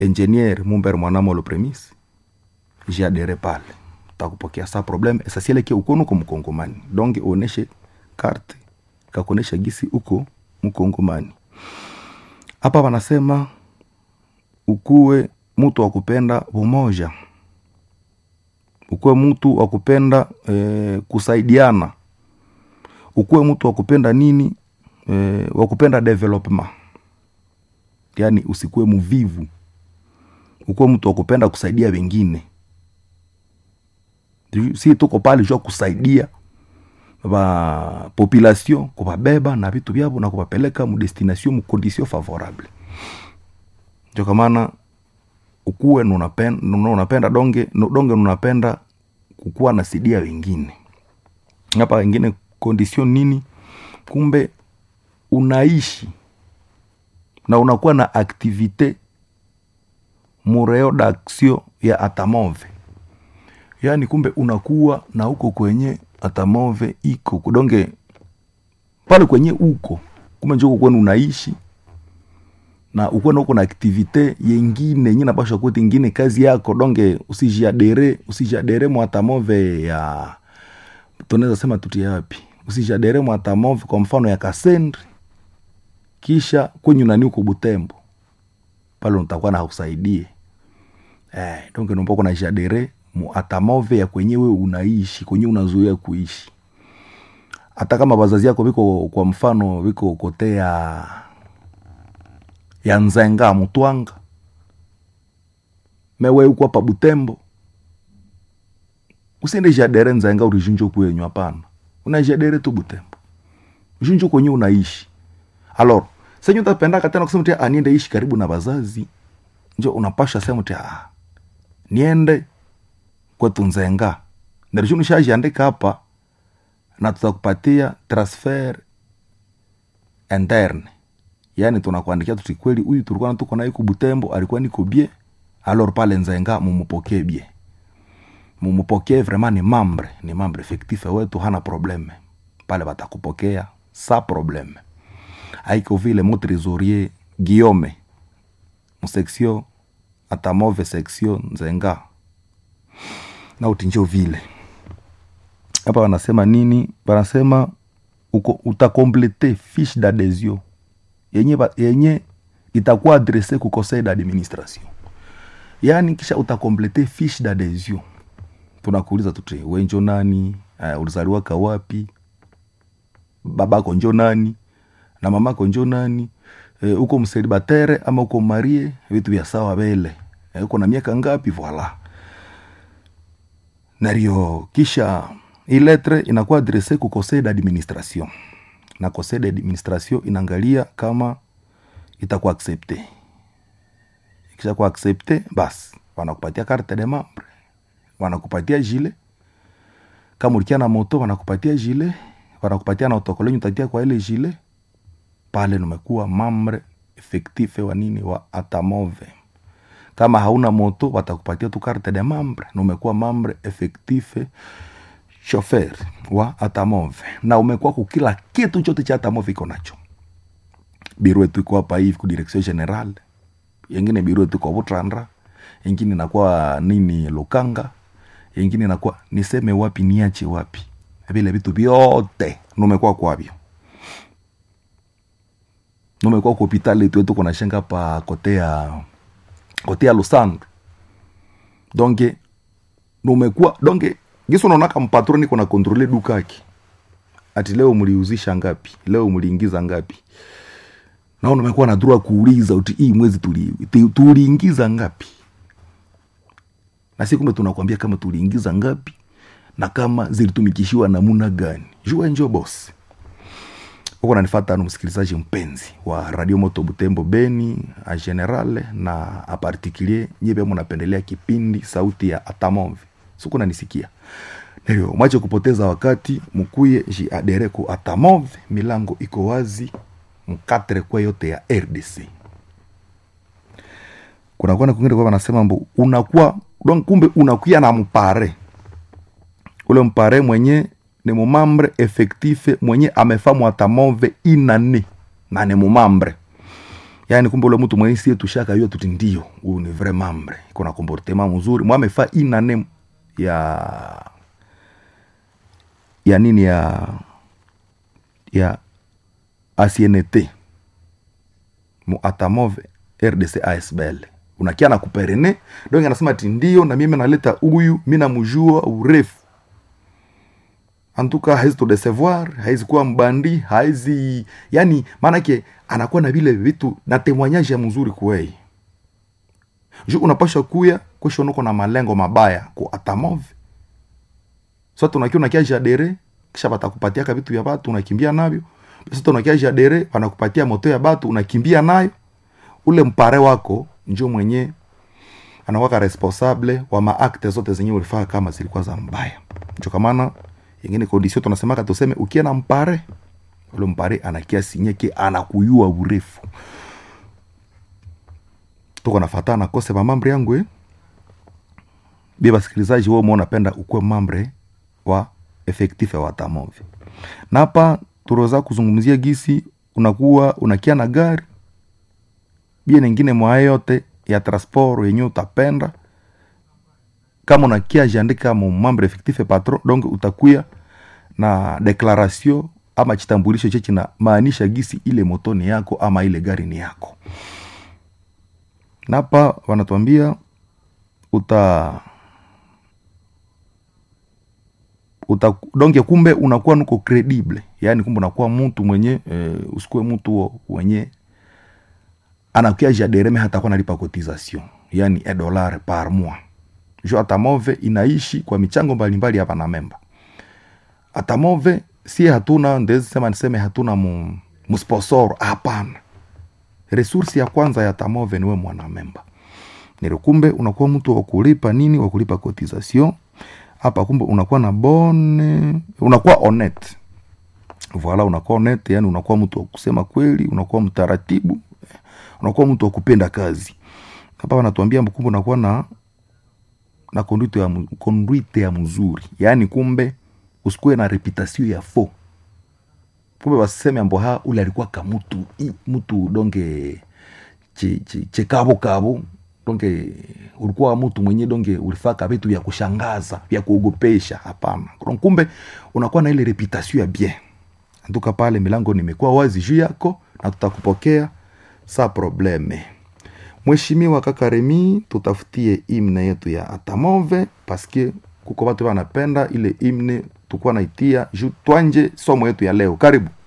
engineer mumber mwanamolo premise jadere pale takupokea sa problem esasieleke ukono uko mkongomani donc uoneshe karte kakuonesha gisi uko mkongomani hapa wanasema ukuwe mtu wa kupenda umoja ukuwe mtu wa kupenda e, kusaidiana ukuwe mtu wa kupenda nini e, wa kupenda development yaani usikuwe mvivu ukuwe mtu wa kupenda kusaidia wengine si tuko pale jua kusaidia ba population kubabeba na vitu vyavo na kubapeleka mudestination mukondition favorable ndio kamana ukuwe nunapenda, nunapenda donge donge nunapenda kukuwa nasidia wengine hapa wengine condition nini kumbe unaishi na unakuwa na aktivite mureo d'action ya atamove yaani kumbe unakuwa na huko kwenye atamove iko kudonge pale kwenye uko kumbe njoko kwenu unaishi na ukuwa na uko na aktivite yengine yenye napasha kuti ingine kazi yako donge usijiadere usijiadere mwatamove ya tunaweza sema tutie wapi usijiadere mwatamove kwa mfano ya kasendri kisha kwenye nani uko butembo pale utakuwa na hausaidie eh, donge nomba kuna jadere muatamove ya kwenyewe unaishi kwenye unazoea kuishi hata kama wazazi yako viko kwa mfano viko kote ya ya nzenga mutwanga mewe uko hapa butembo usiende jadere nzenga urijunjo kwenyu hapana unajadere tu butembo junjo kwenye unaishi alors senye utapendaka tena kusema tia aniende ishi karibu na wazazi njo unapasha sema tia ah, niende kwetu nzenga ndarishunu shajiandika hapa na tutakupatia transfer interne yaani tunakuandikia tuti kweli huyu tulikuwa tuko naye kubutembo alikuwa niko bie alors pale nzenga mumupokee bie mumupokee vraiment ni mambre ni mambre effectif wetu hana probleme pale batakupokea sa probleme aiko vile mo trésorier guillaume musection atamove section nzenga na utinjo vile hapa wanasema nini wanasema uko utakomplete fiche d'adhesion yenye, yenye itakuwa adrese ku conseil d'administration yaani kisha utakomplete fiche d'adhesion tunakuuliza tuti wenjo nani uh, ulizaliwaka wapi babako njo nani na mamako njo nani e, uko mselibatere ama uko marie vitu vya sawa vele e, uko na miaka ngapi voila nario kisha hii letre inakuwa adrese ku conseil d'administration na conseil d'administration inaangalia kama itakuwa accepte ikisha kuwa accepte basi wanakupatia carte de membre wanakupatia jile kama ulikia na moto wanakupatia jile wanakupatia na otokolenyu utatia kwa ile jile pale numekuwa mambre efektife wa nini wa atamove kama hauna moto watakupatia tu carte de membre na umekuwa membre effective chauffeur wa atamove na umekuwa ku kila kitu chote cha atamove iko nacho biro yetu iko hapa hivi ku direction general yengine biro yetu kwa butrandra yengine inakuwa nini lukanga yengine inakuwa niseme wapi niache wapi vile vitu vyote numekuwa kwavyo numekuwa ku hopitali yetu yetu kunashenga pa kote ya kote ya lusandro donke numekuwa donke gisi unaonaka mpatroni kuna kontrole dukaki ati leo mliuzisha ngapi leo mliingiza ngapi nao numekuwa na dhura kuuliza uti hii mwezi tuliingiza tuli ngapi na si kumbe tunakwambia kama tuliingiza ngapi na kama zilitumikishiwa namuna gani jua njo bosi huko nanifata nu msikilizaji mpenzi wa radio moto butembo beni a generale na a particulier nyebe munapendelea kipindi sauti ya atamove siku nanisikia ndio mwache kupoteza wakati mkuye jiadere ku atamove milango iko wazi mkatre kwa yote ya rdc kunakuwa na kwingine kwa wanasema mbu unakuwa donc kumbe unakuya na mpare ule mpare mwenye ni mumambre efektife mwenye amefa mwatamove inane na ni mumambre yaani kumbe ule mtu mwenye sie tushaka hiyo tuti ndio huyu ni vrai membre iko na comportement mzuri mwa amefaa inane ya ya nini ya ya asienete mu atamove rdc asbl unakia na kuperene donc anasema ati ndio na mimi naleta huyu mi namjua urefu antuka haizi tudecevoir haizi kuwa mbandi haizi yani maanake anakuwa na vile vitu na temwanyaji ya mzuri kuwei ju unapasha kuya kwesho nuko na malengo mabaya ku atamove so tunakia unakia jadere kisha batakupatiaka vitu vya batu unakimbia navyo sasa unakia jadere wanakupatia moto ya batu unakimbia nayo ule mpare wako njo mwenye anakwaka responsable wa maakte zote zenye ulifaa kama zilikuwa za mbaya njo kamana ingine kondisio tunasemaka tuseme ukia na mpare ule mpare anakia sinyeke anakuyua urefu tuko nafatana kose mamambre yangu eh? bia basikilizaji wewe umeona penda ukuwe mambre wa efektife wa tamovi na hapa turoza kuzungumzia gisi unakuwa unakia na gari bia nengine mwaye yote ya transport yenye utapenda kama unakia jiandika mu membre effectif patron donc utakuya na declaration ama chitambulisho chechi na maanisha gisi ile moto ni yako ama ile gari ni yako napa wanatuambia uta uta donge kumbe unakuwa nuko credible yaani kumbe unakuwa mtu mwenye e, usikue mtu mwenye anakuya jadereme hata kuwa nalipa cotisation yani e dollar par mois jo atamove inaishi kwa michango mbalimbali hapa na memba atamove si hatuna ndezi sema niseme hatuna mu, musponsor hapana resursi ya kwanza ya tamove niwe mwanamemba nilo kumbe unakuwa mtu wa kulipa nini wa kulipa cotisation hapa kumbe unakuwa na bone unakuwa honete voila unakuwa honete yani unakuwa mtu wa kusema kweli unakuwa mtaratibu unakuwa mtu wa kupenda kazi hapa wanatuambia kumbe unakuwa na na conduite ya, mu- conduite ya mzuri yaani kumbe usikuwe na reputation ya fo kumbe waseme ambo ha ule alikuwa kamutu i- mtu donge che- che- chekabo kabo donge ulikuwa mtu mwenye donge ulifaka vitu vya kushangaza vya kuogopesha hapana Donc, kumbe unakuwa na ile reputation ya bien antuka pale milango nimekuwa wazi juu yako na tutakupokea sa probleme mheshimiwa kaka remi tutafutie imne yetu ya atamove paske kuko watu wanapenda ile imne tukuwa naitia juu twanje somo yetu ya leo karibu